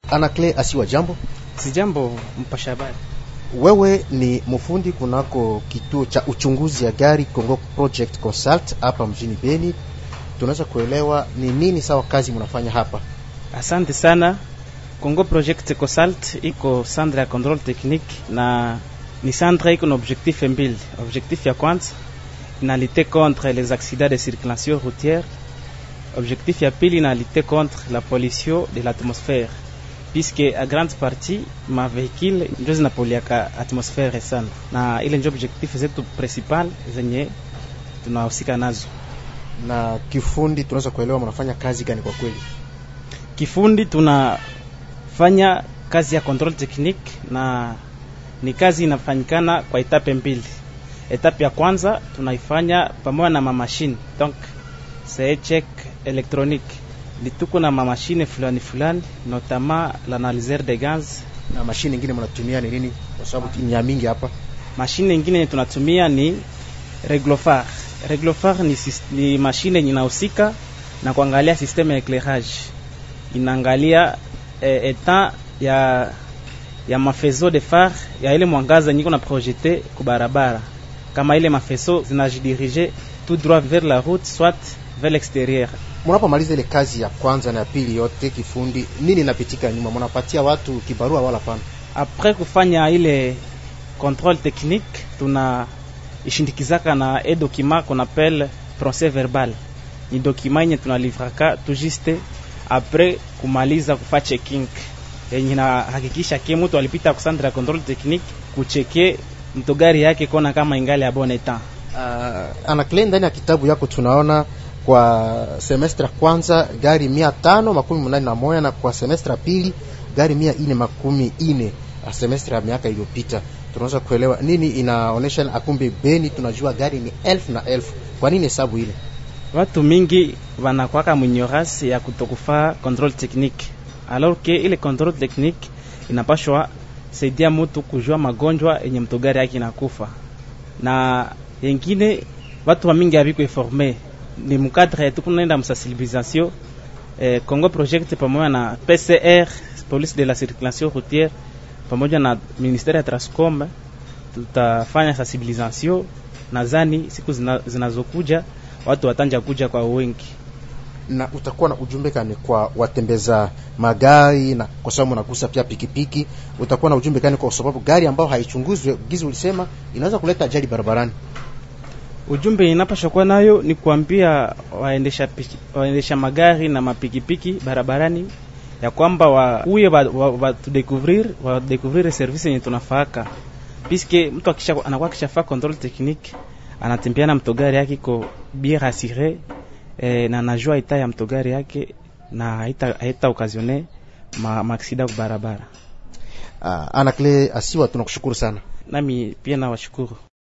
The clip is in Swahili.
Anakle Asiwa, jambo. Si jambo, mpasha habari. Wewe ni mfundi kunako kituo cha uchunguzi ya gari Congo Project Consult hapa mjini Beni. Tunaweza kuelewa ni nini sawa kazi mnafanya hapa? Asante sana. Congo Project Consult iko centre ya control technique na ni centre iko na objectif mbili. Objectif ya kwanza na lutter contre les accidents de circulation routière. Objectif ya pili na lutter contre la pollution de l'atmosphère puisque a grande partie ma vehicule ndio zinapoliaka atmosfere sana, na ile ndio objectif zetu principal zenye tunahusika nazo. Na kifundi, tunaweza kuelewa mnafanya kazi gani kwa kweli? Kifundi tunafanya kazi ya control technique, na ni kazi inafanyikana kwa etape mbili. Etape ya kwanza tunaifanya pamoja na mamashine, donc c'est check électronique ni tuko na mamashine fulani fulani, notamment l'analyseur de gaz. Na mashine nyingine mnatumia ni nini? Kwa sababu ni ya mingi hapa. Mashine nyingine tunatumia ni reglofar. Reglofar ni, ni mashine inahusika na kuangalia systeme ya éclairage, inaangalia eh, etat ya ya mafezo de phare ya ile mwangaza nyiko na projete ku barabara, kama ile mafezo zinajidirige tout droit vers la route soit vers l'extérieur Mnapomaliza ile kazi ya kwanza na ya pili yote kifundi, nini inapitika nyuma? Mnapatia watu kibarua wala pana? Après kufanya ile contrôle technique, tuna ishindikizaka na e document qu'on appelle procès verbal. Ni document yenye tunalivraka tu juste après kumaliza kufa checking yenye na hakikisha ke mtu alipita ku centre ya contrôle technique kucheke mtogari yake kona kama ingali ya bon etat. Uh, anakle ndani ya kitabu yako tunaona kwa semestre kwanza gari mia tano makumi munane na moja na kwa semestre pili gari mia ine makumi ine semestre ya miaka iliyopita. Tunaweza kuelewa nini inaonesha akumbe Beni tunajua gari ni elfu na elfu. Kwa nini hesabu ile? Watu mingi wanakwaka mwenyorasi ya kutokufaa control technique, alors que ile control technique inapashwa saidia mutu kujua magonjwa yenye mtogari yake inakufa, na yengine watu wa mingi haviko informe ni mukadre tukunaenda msensibilisation eh, Congo Project pamoja na PCR police de la circulation routière pamoja na ministère ya Transcom tutafanya sensibilisation. Nadhani siku zinazokuja watu watanja kuja kwa wengi. Na utakuwa na ujumbe gani kwa watembeza magari, na kwa sababu unagusa pia pikipiki, utakuwa na ujumbe gani kwa sababu gari ambayo haichunguzwe gizi ulisema inaweza kuleta ajali barabarani? Ujumbe inapasha kuwa nayo ni kuambia waendesha, waendesha magari na mapikipiki barabarani ya kwamba wakuye watudekuvrir wa, wa wadekuvrir service yenye tunafaaka, piske mtu akisha anakuwa akishafaa control technique anatembea na mtogari yake ko bien rassure eh, na najua ita ya mtogari yake na haita, haita okazione ma, maaksida ku barabara. Uh, Anakle Asiwa, tunakushukuru sana. Nami pia nawashukuru.